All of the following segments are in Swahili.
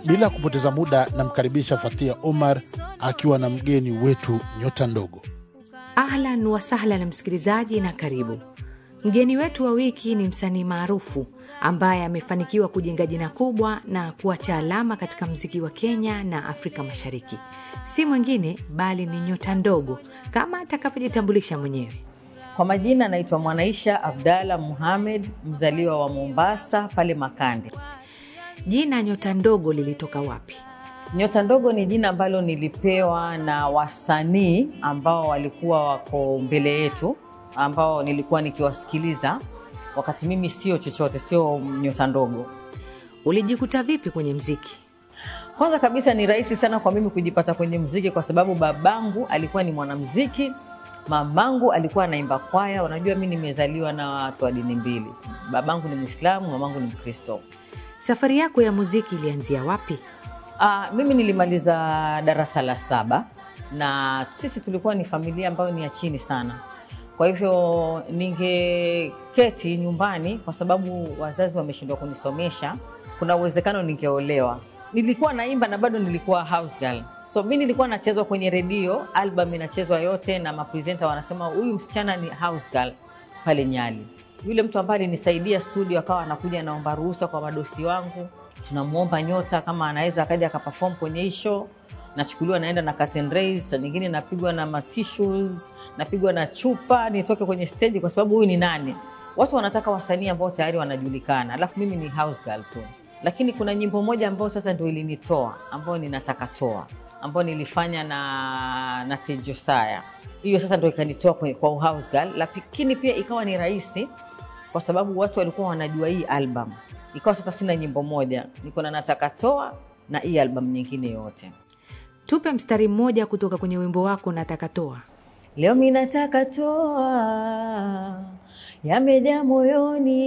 Bila kupoteza muda, namkaribisha Fathia Omar akiwa na mgeni wetu nyota ndogo. Ahlan wasahlan msikilizaji, na karibu. Mgeni wetu wa wiki ni msanii maarufu ambaye amefanikiwa kujenga jina kubwa na kuacha alama katika mziki wa Kenya na Afrika Mashariki. Si mwingine bali ni nyota ndogo, kama atakavyojitambulisha mwenyewe. Kwa majina naitwa Mwanaisha Abdalla Muhamed, mzaliwa wa Mombasa pale Makande. Jina nyota ndogo lilitoka wapi? Nyota ndogo ni jina ambalo nilipewa na wasanii ambao walikuwa wako mbele yetu, ambao nilikuwa nikiwasikiliza wakati mimi sio chochote, sio nyota ndogo. Ulijikuta vipi kwenye mziki? Kwanza kabisa ni rahisi sana kwa mimi kujipata kwenye mziki kwa sababu babangu alikuwa ni mwanamziki, mamangu alikuwa anaimba kwaya. Unajua, mi nimezaliwa na watu wa dini mbili, babangu ni Mwislamu, mamangu ni Mkristo. Safari yako ya muziki ilianzia wapi? Ah, mimi nilimaliza darasa la saba na sisi tulikuwa ni familia ambayo ni ya chini sana. Kwa hivyo ningeketi nyumbani, kwa sababu wazazi wameshindwa kunisomesha, kuna uwezekano ningeolewa. Nilikuwa naimba na bado nilikuwa house girl. So mi nilikuwa nachezwa kwenye redio, album inachezwa yote na mapresenta wanasema huyu msichana ni house girl pale Nyali. Yule mtu ambaye alinisaidia studio akawa anakuja anaomba ruhusa kwa madosi wangu, tunamwomba nyota kama anaweza akaja akaperform kwenye hii show. Nachukuliwa naenda na curtain raise, saa nyingine napigwa na matissues, napigwa na chupa nitoke kwenye stage, kwa sababu huyu ni nani? Watu wanataka wasanii ambao tayari wanajulikana, alafu mimi ni house girl tu. Lakini kuna nyimbo moja ambayo sasa ndio ilinitoa, ambayo ninataka toa, ambayo nilifanya na na Tejosaya. Hiyo sasa ndio ikanitoa kwa, kwa house girl, lakini pia ikawa ni rahisi kwa sababu watu walikuwa wanajua hii album. Ikawa sasa sina nyimbo moja, niko na nataka toa na hii album nyingine yote. Tupe mstari mmoja kutoka kwenye wimbo wako nataka toa. Leo mi nataka toa yamejaa moyoni,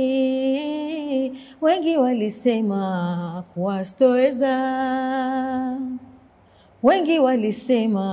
wengi walisema kuwa sitoweza, wengi walisema